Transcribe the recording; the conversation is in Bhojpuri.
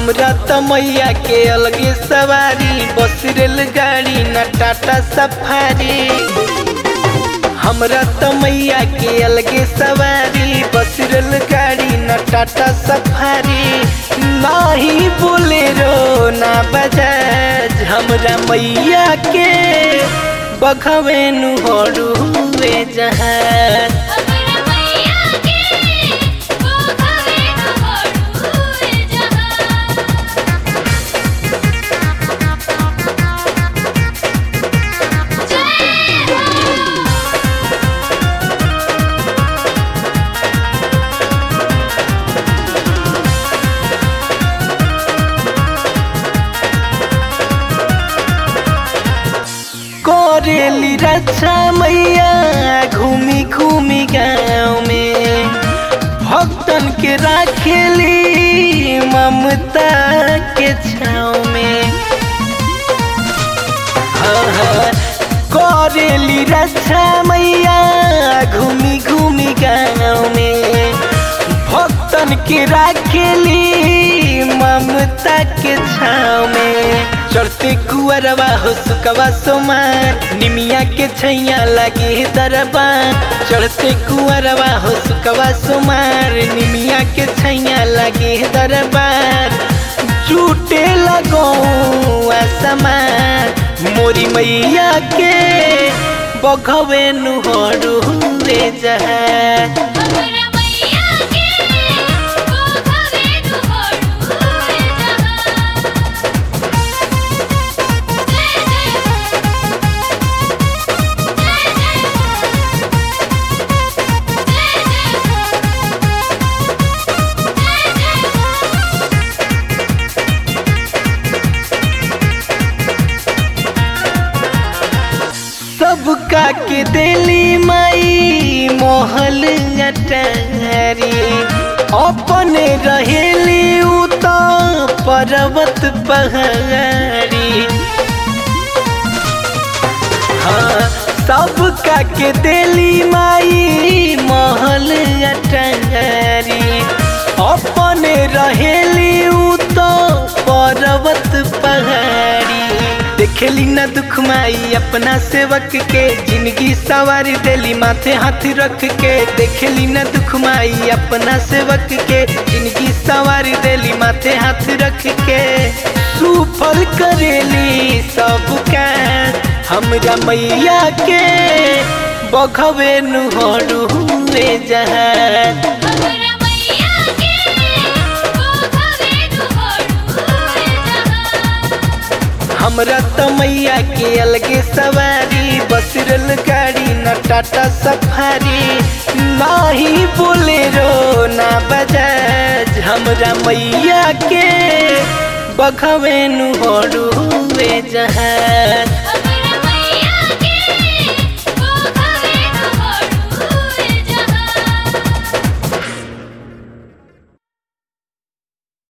हमरा त मैया के अलगे सवारी बस रेलगाड़ी न टाटा सफारी हमरा त मैया के अलगे सवारी बस रेलगाड़ी न टाटा सफारी नाही बोलेरो ना बजाज हमरा मैया के बखवे नु हड़ुए जहाज हमरा मैया के वो खवे न होड़ुए जहां जय हो करेली रक्षा मैया घूमी घूमी गाँव में भक्तन के राखेली ममता के छाँव में हाँ, हाँ, करेली रक्षा मैया घूमी घूमी गाँव में भक्तन के राखेली ममता के छाँव में चढ़ते कुअरवा हो सुकवा सोमार निमिया के छैया लगे दरबार चढ़ते कुअरवा हो सुकवा सोमार निमिया के छैया लगे दरबार झूठे लगो समान मोरी मैया के बघवे नुहरु रे जहाज हमरा मैया के वो खवे न होड़ुए जहां जय जय हो जय जय हो जय जय हो जय जय हो सबका के दिली माई मोहल अटारी अपने रहेली उ तो पर्वत पहाड़ी हाँ सबका के दिली माई मोहल अटारी अपने रहेली उ तो पर्वत पहाड़ी देखेली न दुख माई अपना सेवक के जिंदगी सवारी देली माथे हाथ रख के देखेली न दुख माई अपना सेवक के जिंदगी सवारी देली माथे हाथ रख के सुफल करेली सब का हमरा मैया के बखवे नुहरु जहाज हमरा मैया के वो खवे न होड़ुए जहां हमरा त मैया के अलगे सवारी बस रेलगाड़ी न टाटा सफारी नाही बोलेरो ना बजाज हमरा मैया के बखवे नु हड़ुए जहाज